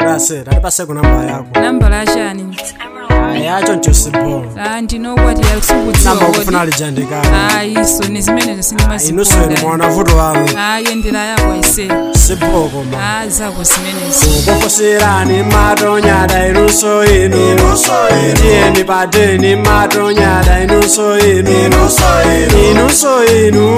udasera ndipase ku namba yako nambala yachani yacho nchosibo Ah, ndinokwatira sikudziwa namba kodi ukufuna lijandikana ayiso ni zimene inuseni sindimazikonda mwana vuto wanu ayendera yako aise siboko ma a zako zimenezo kukufusirani matonyada inunso inu tiyeni padeni matonyada inunso inu inunso inu inunso inu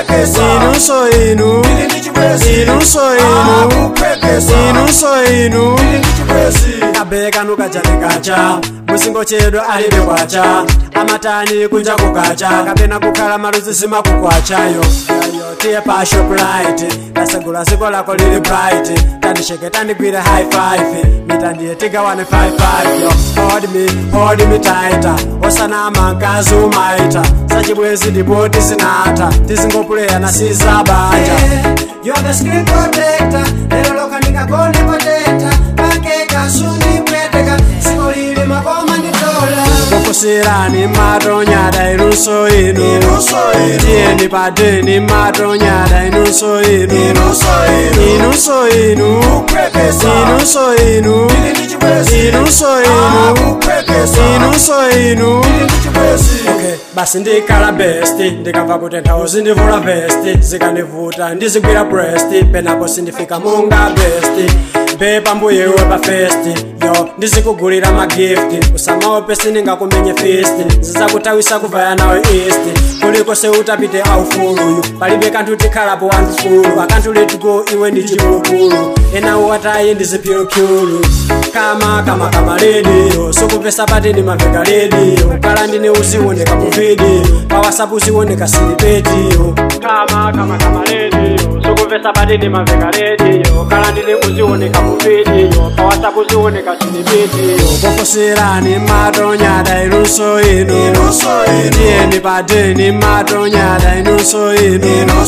inunso inu inunso inu kabeka nukajanikacha musingo chedu alibe kwacha amatani kunja kukacha kapena kukhala maluzi simakukwachayo Yayo, tiye pa shoprite tasegula ziko lako lili bright tandisheke tandigwire high five mitandiye tigawane 55 yo hold me hold me tighter osanama mkazi umaita sachibwezi ndipo tisinata tizingopuleya na sizabanja You're the screen protector lero loka ndikagone patenta pakeka sundipweteka siko lili makoma nditola kukusirani matonyada inunso inu tiyeni padeni matonyada inunso inu inunso inu inunso inu inunso inu inunso inu okay basi ndikhala besti ndikamva kuti nthawi zindivula vesti zikandivuta ndizigwira breast penapo sindifika munga besti bepa mbuyewe pa festi yo ndizikugulira magifti usamaope sindingakumenye fisti zizakutawisa kuvaya nawe east kuliko seutapite aufuluyu palibe kanthu tikhalapo wandufulu akanthu letiko iwe ndi chipulupulu enawo watayi ndizipyulukyulu kama kama kama lediyo sukupesa pateni maveka lediyo kala ndine uzioneka mu video pa whatsapp uzioneka silipetiyo kama kama kama lediyo sukupesa pateni maveka lediyo kala ndine uzioneka mu video pa whatsapp uzioneka silipetiyo kufusirani matonyada inunso inu tiyeni padeni matonyada inunso inu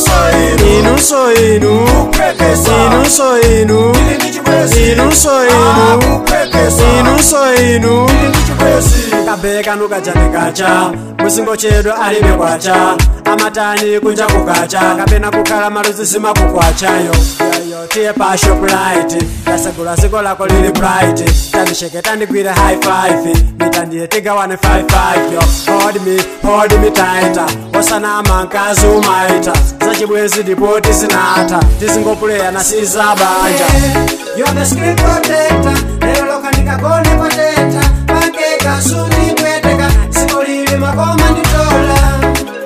inunso inu inunso inu inunso inu inunso inu kabeka nukajanikacha musingo chedu alibe kwacha amatani kunja kukacha kapena kukhala maluzi simakukwachayo yayo tiye pa shoprite tasegula ziko lako lili bright tandisheke tandigwire high five mitandiye tigawane 55 yo hold me hold me tighter osanama mkazi umaita zachibwezi ndipo tizinata tizingopuleya na sizabanja You're the screen protector lero loka ndikagone patenta pakeka sundipweteka siko lili makoma nditola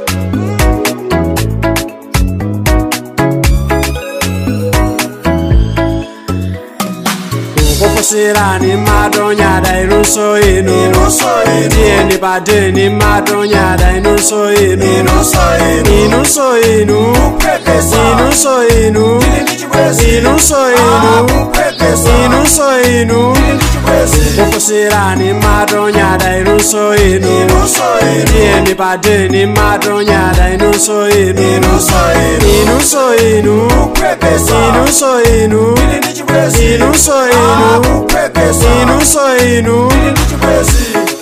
kufusirani matonyada inunso inu tiyeni padeni matonyada inunso inu inunso inu inunso inu inunso inu inunso inu kufusirani matonyada inunso inu tiyeni padeni matonyada inunso inu inunso inu inunso inu inunso inu inunso inu